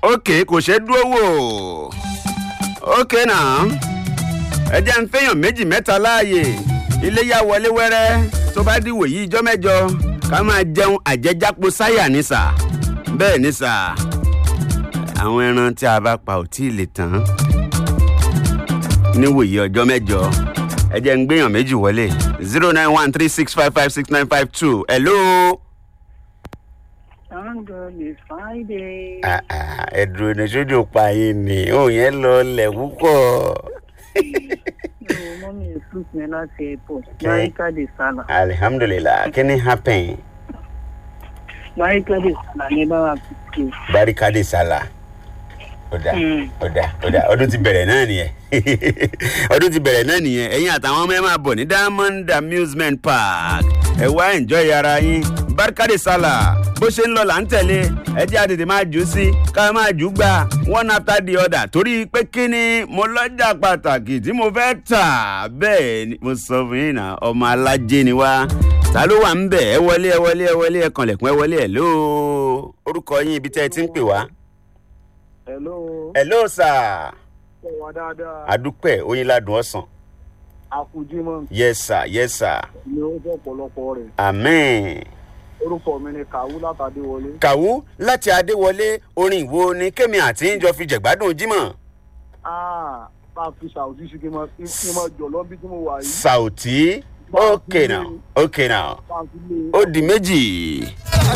ok kò ṣeé dúró wò ok náà ẹ jẹ́ ń fẹ́yàn méjì mẹ́ta láàyè iléyà wọlé wẹ́rẹ́ tó bá dìwò yìí ijọ́ mẹ́jọ ká máa jẹun àjẹjápo sáyà ní sà bẹ́ẹ̀ ní sà àwọn ẹran tí a bá pa ò tí ì lè tán níwòye ọjọ́ mẹ́jọ ẹ jẹ́ ń gbéyàn méjì wọlé zero nine one three six five five six nine five two hello. Thank God it's Friday. Ah, ah, ẹ dúró ní sójú pa yín ni òun yẹn lọ lẹ̀ púpọ̀. No, mommy is fruit me láti airport. Marika de Sala. alihamdulilah kí ni happen Marika de Sala ní bá wa fi barikade sala ọ̀dà Mm. ọ̀dà ọ̀dà ọdún ti bẹ̀rẹ̀ náà nìyẹn ọdún ti bẹ̀rẹ̀ náà nìyẹn ẹ̀yin àtàwọn ọmọ ẹ máa bọ̀ ní diamond amusement park ẹ wá enjoy ara yín barikade sala bó ṣe ń lọ là ń tẹ̀lé ẹ jẹ́ àtètè máa jù ú sí ká máa jù ú gbà one after the other torí pé kí ni mo lọ́jà pàtàkì tí mo fẹ́ tà bẹ́ẹ̀ ni mo sọ fún yín náà ọmọ alájẹ ni wá ta ló wà ń bẹ̀ ẹ wọlé ẹ wọlé ẹ wọlé ẹ kànlẹ̀kùn ẹ wọlé ẹ lóo orúkọ yín ibi tẹ́ ẹ ti ń pè wá. Hello. hello sir Ṣé wà dáadáa? adúpẹ́ oyinladun ọ̀sán Àkùjímọ̀ yes sir yes sir ni ó jẹ́ ọ̀pọ̀lọpọ̀ rẹ̀. amen. Orúkọ mi ni Kàwú látàdé wọlé. kàwú láti adéwọlé orin ìwo ni kémi àti ń jọ fi jẹ̀gbádùn jímọ̀ Ah, bá a fi ṣàwùjí sí kí n máa kí n máa jọ̀ lọ́bí tí mo wà yìí. sauti okay now okay now Bá a fi lé ó di méjì